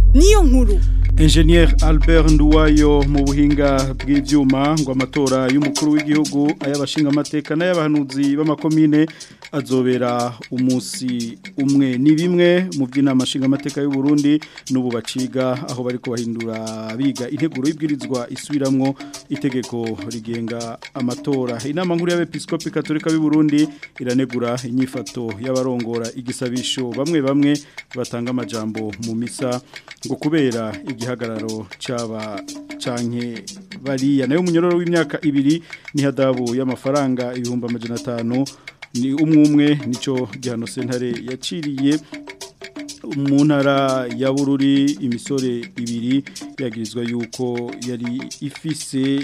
niyo nkuru Engineer Albert Nduwayo mu buhinga bw'ivyuma ngo amatora y'umukuru w'igihugu ayabashinga amateka n'ayabahanuzi b'amakomine azobera umusi umwe ni bimwe mu by'inama nshinga amateka y'u Burundi n'ubu baciga aho bari kubahindura biga integuro y'ibwirizwa isubiramwo itegeko rigenga amatora inama nkuru y'abepiskopi katolika b'u Burundi iranegura inyifato y'abarongora igisabisho bamwe bamwe batanga amajambo mu misa ngo kubera igihagararo cyaba canke bariya nayo munyororo w'imyaka ibiri ni hadabu y'amafaranga ibihumbi amajana atanu ni umwe nico gihano sentare yaciriye mu ntara ya bururi imisore ibiri yagirizwa yuko yari ifise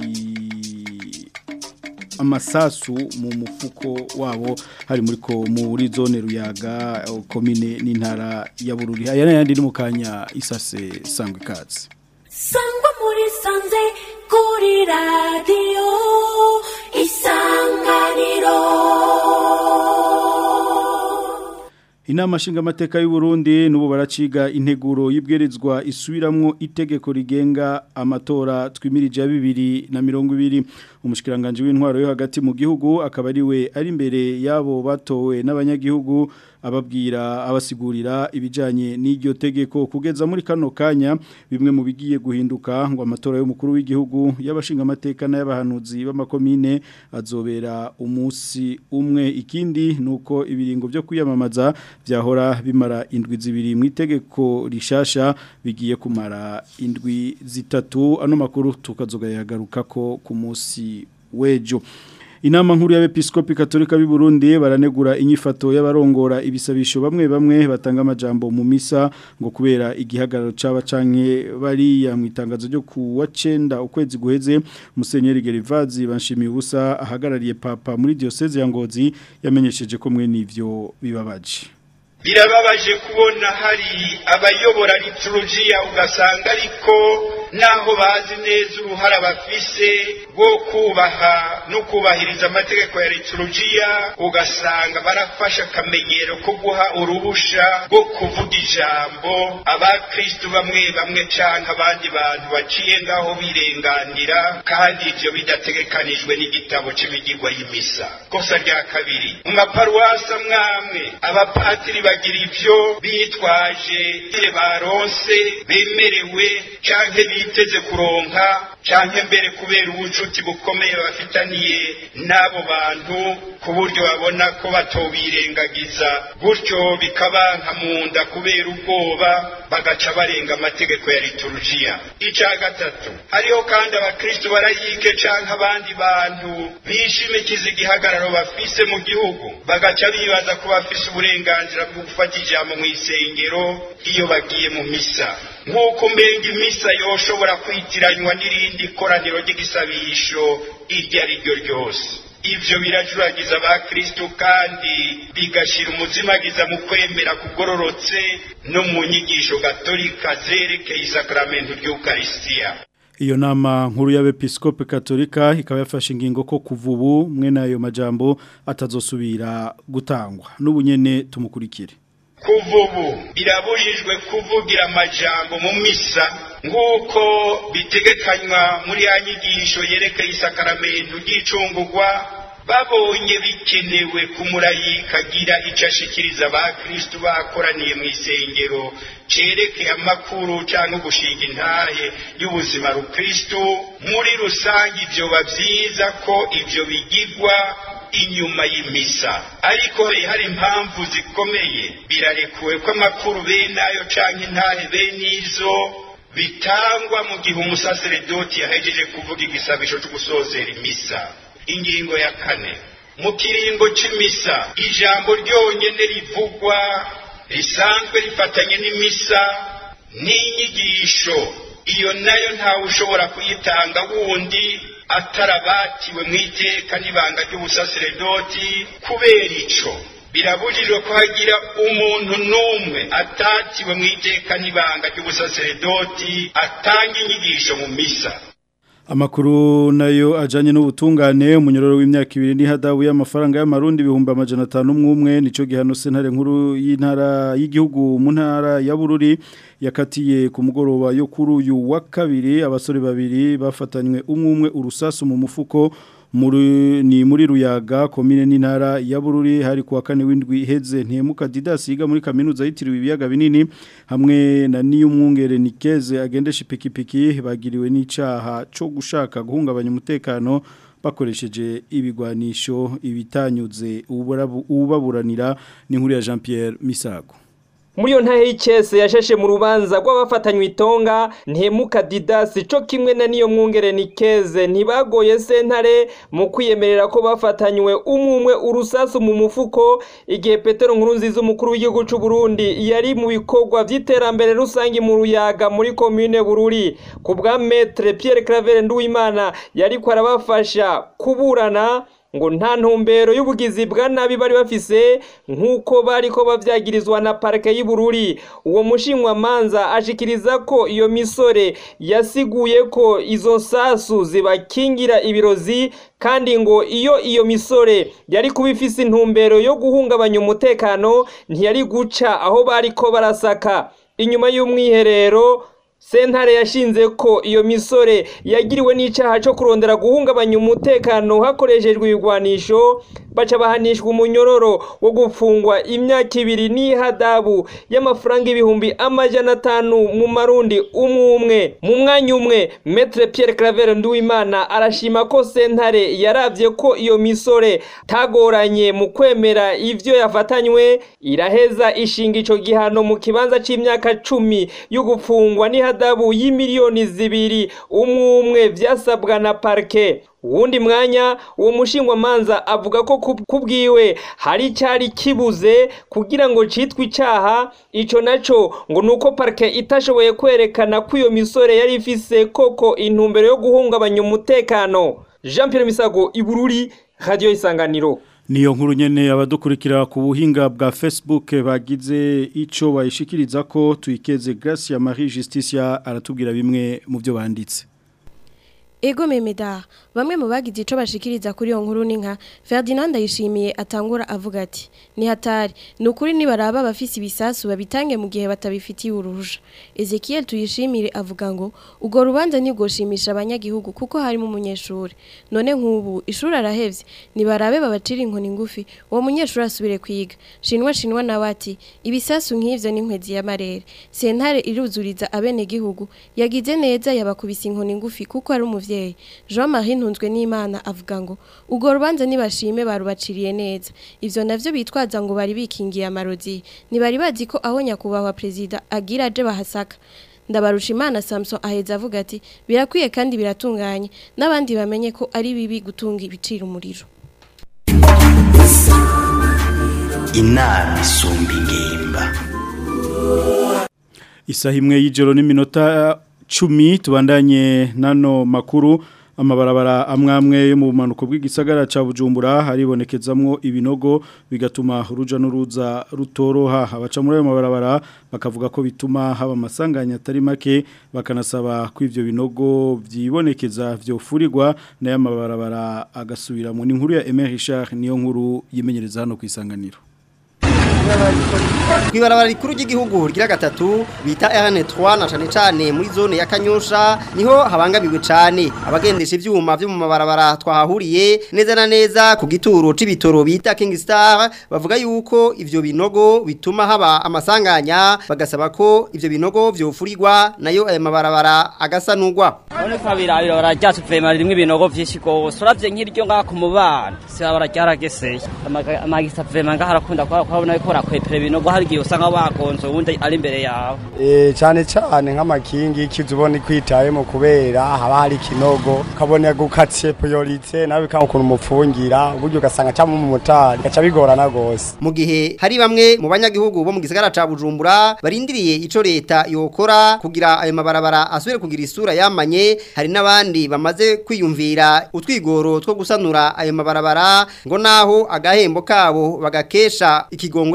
amasasu mu mufuko wabo hari muri ko muri zone ruyaga komine n'intara ya bururi aya n'ayandi ni mu kanya isase sangwa ikaze sangwa muri sanze kuri radiyo isanganiro Inama nshingamateka y'u Burundi nubo baraciga integuro y'ibwirizwa isubiramwo itegeko rigenga amatora twimirije ya bibiri na mirongo ibiri umushikiranganje w'intwaro yo hagati mu gihugu akaba ari we ari imbere yabo batowe n'abanyagihugu ababwira abasigurira ibijanye n'iryo tegeko kugeza muri kano kanya bimwe mu bigiye guhinduka ngo amatora y'umukuru w'igihugu y'abashinga amateka n'abahanuzi b'amakomine azobera umunsi umwe ikindi nuko ibiringo byo kwiyamamaza byahora bimara indwi zibiri mu itegeko rishasha bigiye kumara indwi zitatu ano makuru tukazogayagaruka ko ku munsi wejo Inama nkuru y'abepiskopi katolika b'i Burundi baranegura inyifato y'abarongora ibisabisho bamwe bamwe batanga amajambo mu misa ngo kubera igihagararo caba canke bari ya mwitangazo ryo ku wa 9 ukwezi guheze Musenyeri Gerivazi banshimiye ubusa ahagarariye papa muri diocese ya Ngozi yamenyesheje ko mwe nivyo bibabaje birababaje kubona hari abayobora liturujia ugasanga ariko naho bazi neza uruhara bafise rwo kubaha no kubahiriza amategeko ya liturujia ugasanga barafashe akamenyero ko guha uruhusha rwo kuvuga ijambo abakristu bamwe bamwe canke abandi bantu baciye ngaho birenganira kandi ivyo bidategekanijwe n'igitabo c'imigirwa y'imisa kosa rya kabiri mu maparuwasi amwamwe abapatiri bagira ivyo bitwaje baronse bemerewe canke biteze kuronka canke mbere kubera ubucuti bukomeye bafitaniye n'abo bantu ku buryo babona ko batobirengagiza gutyo bikabanka mu nda kubera ubwoba bagaca barenga amategeko ya liturujia ica gatatu hariho kandi abakristu barayike canke abandi bantu bishimikiza igihagararo bafise mu gihugu bagaca bibaza ko bafise uburenganzira bwo gufata ijambo mu isengero iyo bagiye mu misa nk'uko mbenga imisa yoshobora kwitiranywa n'irindi koraniro ry'igisabisho iryo ari ryo ryose ivyo birajuragiza abakristu kandi bigashira umuzimagiza mu kwemera kugororotse no mu nyigisho gatolika zerekeye isakramento ry'ukarisitiya Iyo nama nkuru y'abepiskope katolika ikaba yafashe ingingo ko kuva ubu mwene ayo majambo atazosubira gutangwa n'ubunyene tumukurikire kuva ubu birabujijwe kuvugira amajambo mu misa nk'uko bitegekanywa muri ya nyigisho yerekeye isakaramento ry'icungurwa babonye bikenewe kumurayika agira icyo ashikiriza abakristu bakoraniye mu isengero cerekeye amakuru cyangwa gushinga intahe y'ubuzima rukristu muri rusange ibyo byiza ko ibyo bigirwa inyuma y'imisa ariko hari impamvu zikomeye birarekuwe ko amakuru bene ayo canke intahe bene izo bitangwa mu gihe umusaseredoti yahejeje kuvuga igisabisho cyo gusozera imisa ingingo ya kane mu kiringo c'imisa ijambo ryonyene rivugwa risanzwe rifatanye n'imisa n'inyigisho iyo nayo ntawe ushobora kuyitanga wundi atarabatiwe mu iteka n'ibanga ry'ubusaseredoti kubera ico birabujijwe ko hagira umuntu n'umwe atatiwe mu iteka n'ibanga ry'ubusaseredoti atanga inyigisho mu misa Amakuru nayo ajanye n'ubutungane umunyororo w'imyaka ibiri ni hadabu y'amafaranga y'amarundi ibihumbi amajana atanu mwumwe nico gihano sentare nkuru y'intara y'igihugu mu ntara ya Bururi yakatiye ku mugoroba yo kuri uyu wa kabiri abasore babiri bafatanywe umwe urusasu mu mufuko muri ni muri ruyaga komine n'intara ya Bururi hari kuwa kane w'indwi iheze ntemuka Didas yiga muri kaminuza yitiriwe ibiyaga binini hamwe na niyo mwungere Nikeze agendesha ipikipiki bagiriwe n'icaha cyo gushaka guhungabanya umutekano bakoresheje ibigwanisho ibitanyuze ubaburanira ni nkuru ya Jean Pierre Misago muri iyo ntahe y'ikese yashashe mu rubanza rw'abafatanywe itonga ntemuka didasi cyo kimwe na niyo mwungere nikeze ntibagoye sentare mu kwiyemerera ko bafatanywe umwe urusasu mu mufuko igihe petero nkuru nziza umukuru w'igihugu cy'u Burundi yari mu bikorwa by'iterambere rusange mu ruyaga muri komine bururi ku bwa metre Pierre Claver Nduwimana yari ko arabafasha kuburana ngo nta ntumbero y'ubugizi bwa nabi bari bafise nk'uko bari ko bavyagirizwa na parike y'Ibururi uwo mushinwa manza ashikiriza ko iyo misore yasiguye ko izo sasu zibakingira ibirozi kandi ngo iyo iyo misore yari kuba ifise intumbero yo guhungabanya umutekano ntiyari guca aho bari ko barasaka inyuma y'umwiherero sentare yashinze ko iyo misore yagiriwe n'icyaha cyo kurondera guhungabanya umutekano hakoreshejwe ibigwanisho baca bahanishwa umunyororo wo gufungwa imyaka ibiri n'ihadabu y'amafaranga ibihumbi amajana atanu mu marundi umwe umwe mu mwanya umwe metre Pierre Claver Nduwimana arashima ko sentare yaravye ko iyo misore tagoranye mu kwemera ivyo yafatanywe iraheza ishinga ico gihano mu kibanza c'imyaka cumi yo gufungwa n'ihadabu y'imiliyoni zibiri umwe umwe vyasabwa na parke uwundi mwanya uwo mushingwa manza avuga ko kubwiwe hari cyari kibuze kugira ngo citwe icaha ico naco ngo nuko parke itashoboye kwerekana ko iyo misore yari ifise koko intumbero yo guhungabanya umutekano Jean Pierre Misago Ibururi Radio Isanganiro Niyo nkuru nyene abadukurikira ku buhinga bwa Facebook bagize ico bayishikiriza ko tuyikeze Gracia Marie Justicia aratubwira bimwe mu byo banditse Ego memeda bamwe mu bagize ico bashikiriza kuri iyo nkuru ni nka Ferdinand yishimiye atangura avuga ati ni hatari nukuri nibaraba abafisi ibisasu babitange mu gihe batabifitiye uruhusha Ezekiel tuyishimire avuga ngo ugo rubanza ntigoshimisha abanyagihugu kuko harimo umunyeshuri none nk'ubu ishuri arahevye nibarabe babacira inkoni ngufi uwo munyeshuri asubire kwiga shinwa shinwa nawe ati ibisasu nk'ivyo n'inkwezi y'amarere sentare iruzuriza abene gihugu yagize neza yabakubise inkoni ngufi kuko ari umuvyeyi Jean Marie ntunzwe n'Imana avuga ngo ugo rubanza nibashime barubaciriye neza ivyo navyo bitwaza ngo bari bikingiye amarozi nibari bazi ko aho nyakubahwa president agira aje bahasaka ndabarusha imana Samson aheza avuga ati birakwiye kandi biratunganye n'abandi bamenye ko ari bibi gutunga ibiciro umuriro inama isumba ingimba Isaha imwe y'ijoro n'iminota cumi tubandanye nano makuru amabarabara amwamwe yo mu bumanuko bw'igisagara ca Bujumbura haribonekezamwo ibinogo bigatuma uruja n'uruza rutoroha abaca muri ayo mabarabara bakavuga ko bituma haba amasanganya atari make bakanasaba ko ivyo binogo vyibonekeza vyofurirwa nayo mabarabara agasubiramo ni inkuru ya Emery Richard niyo nkuru yimenyereza hano ku isanganiro Kwibarabara rikuru ry'igihugu rigira gatatu bita RN3 na cane cane muri zone ya Kanyosha niho habangamiwe cane abagendesha ivyuma byo mu mabarabara twahahuriye neza na neza ku gituro c'ibitoro bita King Star bavuga yuko ivyo binogo bituma haba amasanganya bagasaba ko ivyo binogo vyofurirwa nayo aya mabarabara agasanurwa None kabirabira barajyatse vema rimwe ibinogo vyinshi gose uravye nk'iryo ngaha ku mubana si bararyarageseye amagisa vema ngaha arakunda kubona ko rakwepera ibinogo hari igihe usanga wagonze uwundi ari imbere yawe eh cyane cyane nk'amakingi kizubona kwitayemo kubera haba hari kinogo kabone gukatse priorite nawe bikanga ukuntu umupfungira uburyo ugasanga cyangwa mu motari gaca bigorana gose mu gihe hari bamwe mu banyagihugu bo mu gisagara ca Bujumbura barindiriye ico leta yokora kugira ayo mabarabara asubire kugira isura yamanye hari n'abandi bamaze kwiyumvira utwigoro two gusanura ayo mabarabara ngo naho agahembo kabo bagakesha ikigongo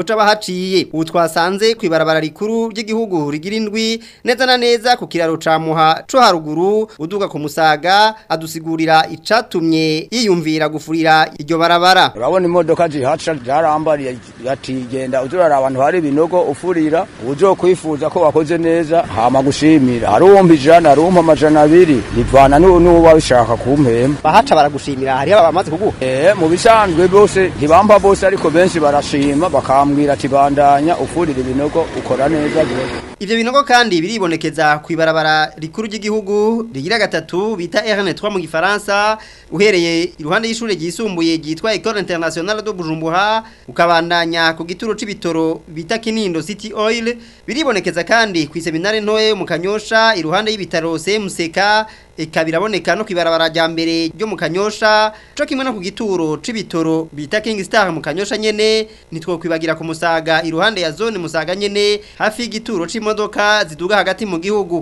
guca bahaciye ubu twasanze ku ibarabara rikuru ry'igihugu rigira indwi neza na neza ku kiraro ca muha co haruguru uduga ku musaga adusigurira icatumye yiyumvira gufurira iryo barabara urabona imodoka zihaca zarambariye yatigenda uzurara abantu hari ibinogo ufurira uzo kwifuza ko wakoze neza hama gushimira hari uwumva ijana hari uwumva amajana abiri bivana n'uba bishaka kumpemba bahaca baragushimira hariho abamaze kuguha eh mu bisanzwe bose ntibamba bose ariko benshi barashima bakambwira ati bandanya ufurira ibinogo ukora neza ivyo binogo kandi biribonekeza ku ibarabara rikuru ry'igihugu rigira gatatu bita RN3 mu gifaransa uhereye iruhande y'ishure ryisumbuye ryitwa École Internationale de Bujumbura ukabandanya ku gituro c'ibitoro bita Kinindo City Oil biribonekeza kandi ku seminare ntoye mu Kanyosha iruhande y'ibitaro CMCK eka biraboneka no kwibarabara rya mbere ryo mu Kanyosha co kimwe no ku gituro c'ibitoro bita King Star mu Kanyosha nyene nitwo kwibagira ku musaga iruhande ya zone musaga nyene hafi y'igituro c'imodoka ziduga hagati mu gihugu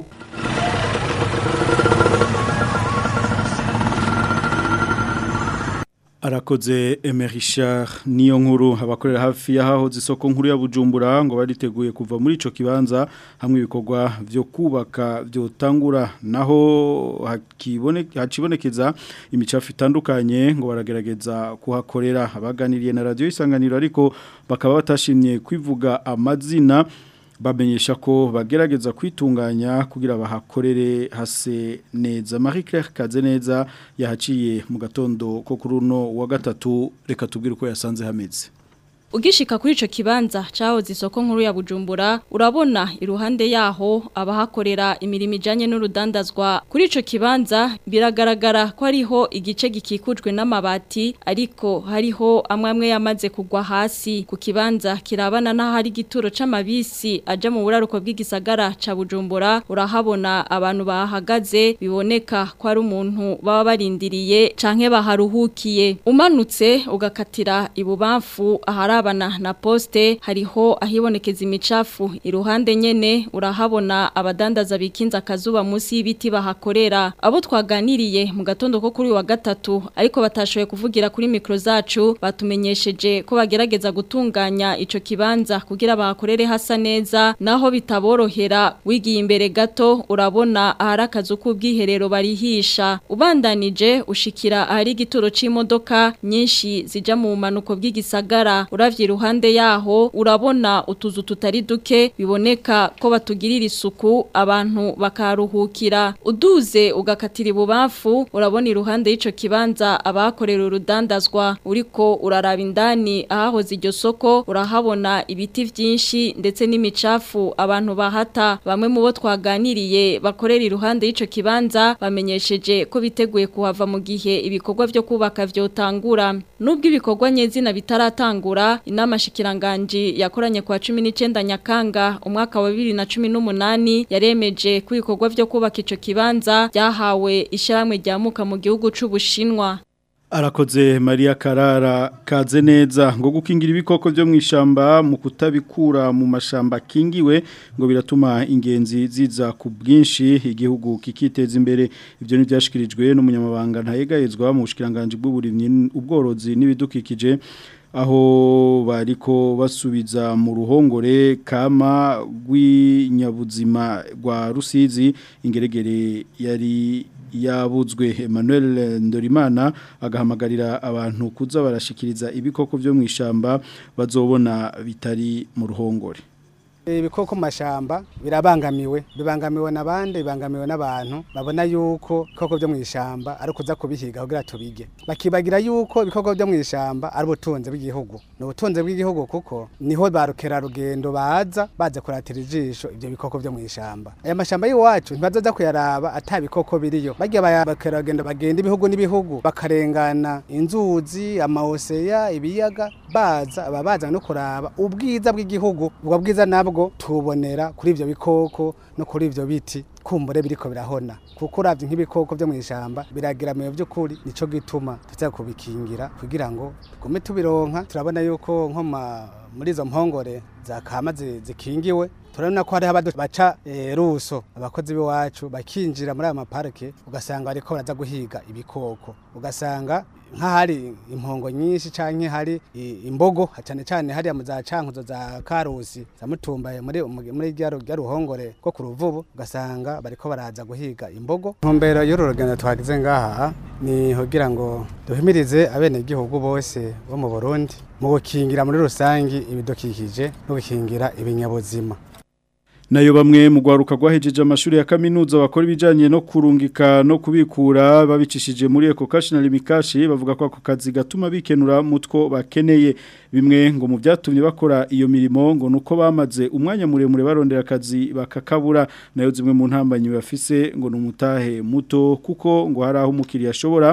arakoze Emerisha niyo nkuru abakorera hafi y'aho zisoko nkuru ya Bujumbura ngo bariteguye kuva muri ico kibanza hamwe ibikorwa byo kubaka byo tangura naho hakiboneka hacibonekeza imicafu itandukanye ngo baragerageza kuhakorera abaganiriye na radio isanganiro ariko bakaba batashimye kwivuga amazina bamenyesha ko bagerageza kwitunganya kugira bahakorere hase neza Marie Claire Kazeneza yahaciye mu gatondo ko kuri uno wa gatatu reka tubwire uko yasanze hameze Ugishika kuri ico kibanza caho zisoko nkuru ya Bujumbura urabona iruhande yaho abahakorera imirimo ijanye n'urudandazwa kuri ico kibanza biragaragara ko ariho igice gikikujwe n'amabati ariko hariho amwe yamaze kugwa hasi ku kibanza kirabana naho hari igituro c'amabisi aja mu buraruko bw'igisagara ca Bujumbura urahabona abantu bahagaze biboneka ko ari umuntu baba barindiriye canke baharuhukiye umanutse ugakatira ibubamfu ahari abana na poste hariho ahibonekeza imicafu iruhande nyene urahabona abadandaza bikinza akazuba munsi y'ibiti bahakorera abo twaganiriye mu gatondo ko kuri wa gatatu ariko batashoboye kuvugira kuri mikro zacu batumenyesheje ko bagerageza gutunganya ico kibanza kugira bahakorere hasa neza naho bitaborohera wigiye imbere gato urabona ahari akazu k'ubwiherero barihisha ubandanije ushikira ahari igituro c'imodoka nyinshi zija mu manuko bw'igisagara uravye iruhande yaho urabona utuzu tutari duke biboneka ko batugirira isuku abantu bakaruhukira uduze ugakatira ibubamfu urabona iruhande y'ico kibanza abakorera urudandazwa uriko uraraba indani ahahoze iryo soko urahabona ibiti vyinshi ndetse n'imicafu abantu bahata bamwe mu bo twaganiriye bakorera iruhande y'ico kibanza bamenyesheje ko biteguye kuhava mu gihe ibikorwa vyo kubaka vyotangura nubwo ibikorwa nyezina bitaratangura inama shikiranganji yakoranye kwa 19 Nyakanga umwaka wa 2018 yaremeje ko ibikorwa vyo kubaka ico kibanza byahawe ishyamwe ryamuka mu gihugu c'ubushinwa Arakoze Maria Karara kaze neza ngo gukingira ibikoko byo mwishamba mu kutabikura mu mashamba kingiwe ngo biratuma ingenzi ziza ku bwinshi igihugu kikiteza imbere ibyo ni byashikirijwe n'umunyamabanga ntayegayezwa mu bushikiranganje bw'uburimyi ubworozi n'ibidukikije aho bariko basubiza mu ruhongore kama rw'inyabuzima rwa Rusizi ingeregere yari yabuzwe Emmanuel Ndorimana agahamagarira abantu kuza barashikiriza ibikoko byo mwishamba bazobona bitari mu ruhongore ibikoko mu mashamba birabangamiwe bibangamiwe n'abandi bibangamiwe n'abantu babona yuko ibikoko byo mu ishamba ari ukuza kubihiga kugira tubige bakibagira yuko ibikoko byo mu ishamba ari ubutunzi bw'igihugu ni ubutunzi bw'igihugu kuko niho ba rukerarugendo baza baza kuratira ijisho ibyo bikoko byo mu ishamba aya mashamba y'iwacu ntibazoza kuyaraba ata bikoko biriyo bagiye bakerarugendo bagenda ibihugu n'ibihugu bakarengana inzuzi amaoseya ibiyaga baza babaza no kuraba ubwiza bw'igihugu ubwo bwiza nabwo tubonera kuri ivyo bikoko no kuri ivyo biti kumbure biriko birahona kuko uravye nk'ibikoko byo mwishamba biragiramiye by'ukuri nico gituma tuza kubikingira kugira ngo tugume tubironka turabona yuko nko muri izo mpongore zakama zi- zikingiwe turabona ko hariho abadu baca eh, ruso abakozi b'iwacu bakinjira muri aya maparike ugasanga bariko baraza guhiga ibikoko ugasanga nk'ahari impongo nyinshi canke hari i- imbogo cyane cyane hariya mu za cankuzo za karusi za mutumbaye muri muri rya ru- rya ruhongore rwo ku ruvubu ugasanga bariko baraza guhiga imbogo ntumbero y'uru rugendo twagize ngaha ni kugira ngo duhimirize abenegihugu bose bo mu Burundi mu gukingira muri rusangi ibidukikije no gukingira ibinyabuzima nayo bamwe mu gwaruka rwahejeje amashuri ya kaminuza bakora ibijanye no kurungika no kubikura babicishije muri Eco Cash na Limikashi bavuga ko ako kazi gatuma bikenura mutwo bakeneye bimwe ngo mu byatumye bakora iyo mirimo ngo nuko bamaze umwanya muremure barondera akazi bakakabura nayo zimwe mu ntambanyi bafise ngo numutahe muto kuko ngo hari aho umukiriya ashobora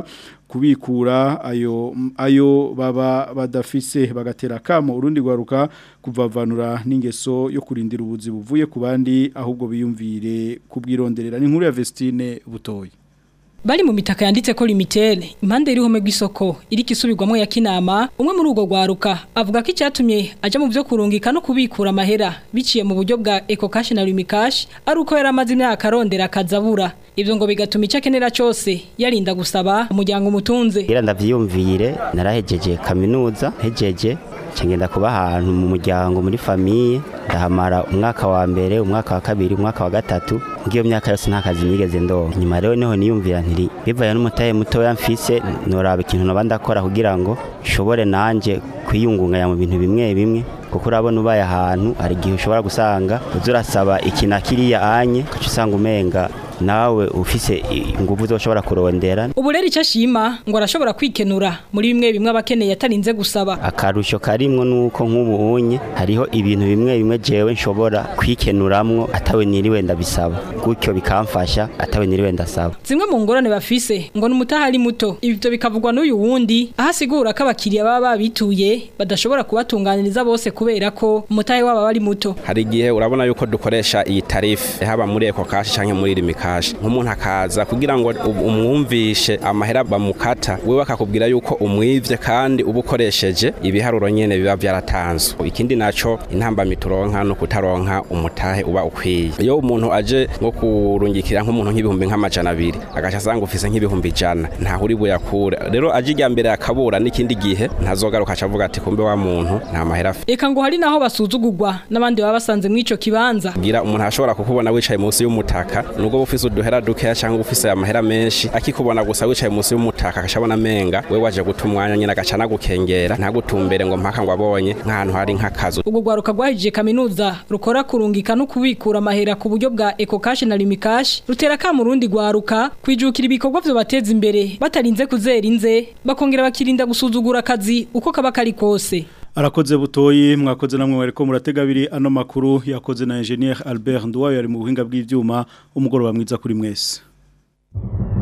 kubikura ayo ayo baba badafise bagatera kamo urundi gwaruka kuvavanura n'ingeso yo kurindira ubuzi buvuye ku bandi ahubwo biyumvire kubwironderera ni nkuru ya Vestine butoyi Bari mu mitaka yanditse ko limitere impande y'irihome rw'isoko iri kisubirwamo ya kinama umwe muri urwo gwaruka avuga ko icyatumye aja mu byo kurungika no kubikura amahera biciye mu buryo bwa Eco Cash na Limikash ari uko yari amaze imyaka arondera akazabura ivyo ngo bigatuma icyo akenera cyose yarinda gusaba umuryango umutunze Gira ndavyiyumvire narahejeje kaminuza hejeje ngenda kuba ahantu mu muryango muri famiye ndahamara umwaka wa mbere umwaka wa kabiri umwaka wa gatatu ngiyo myaka yose nta kazi nigeze ndonka nyuma rero niho niyumvira ntiri bivaye n'umutahe mutoya mfise noraba ikintu noba ndakora kugira ngo nshobore nanje kwiyungunganya mu bintu bimwe bimwe kuko urabona ubaye ahantu hari igihe ushobora gusanga uza urasaba iki na kiriya anye ugaca usanga umenga nawe ufise ingufu zoshobora kurondera ubu rero icyo ashima ngo arashobora kwikenura muri bimwe bimwe abakeneye atarinze gusaba akarusho karimwo nuko nk'ubu unye hariho ibintu bimwe bimwe jewe nshobora kwikenuramwo atawe niriwe ndabisaba gutyo bikamfasha atawe niriwe ndasaba zimwe mu ngorane bafise ngo n'umutaha ari muto ibyo bikavugwa n'uyu wundi aho asigura ko abakiriya baba babituye badashobora kubatunganiriza bose kubera ko umutahe wabo aba ari muto hari igihe urabona yuko dukoresha iyi tarife haba muri eko kashi cyangwa muri rimikashi nk'umuntu akaza kugira ngo umwumvishe amahera bamukata we bakakubwira yuko umwivye kandi uba ukoresheje ibiharuro nyene biba byaratanzwe ikindi naco intambamyi turonka no kutaronka umutahe uba ukwiye iyo umuntu aje nko kurungikira nk'umuntu nk'ibihumbi nk'amajana abiri agaca asanga ufise nk'ibihumbi ijana ntaho uri buyakure rero aje ijya mbere akabura n'ikindi gihe ntazogaruka aca avuga ati kumbe wa muntu nta mahera afite eka ngo hari naho basuzugurwa n'abandi baba basanze mw'ico kibanza gira umuntu ashobora kukubona wicaye munsi y'umutaka nubwo ufise uduhera dukeya cyangwa ufise amahera menshi akikubona gusa wicaye munsi y'umutaka akashabona menga we waje guta umwanya nyine agaca nagukengera ntagutumbere ngo mpaka ngo abonye nk'ahantu hari nk'akazu ubwo rwaruka rwahije kaminuza rukora kurungika no kubikura amahera ku buryo bwa Eco Cash na Limikash rutera ka murundi rwaruka kwijukira ibikorwa byo bateza imbere batarinze kuzera inze bakongera bakirinda gusuzugura akazi uko kaba kari kose Arakoze butoyi mwakoze namwe wariko muratega abiri ano makuru yakoze na engineer Albert Nduwayo ari mu buhinga bw'ivyuma umugoroba mwiza kuri mwese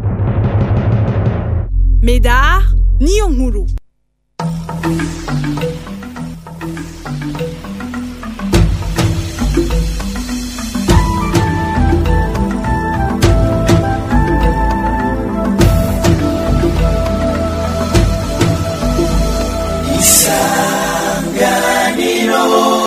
Medar niyo nkuru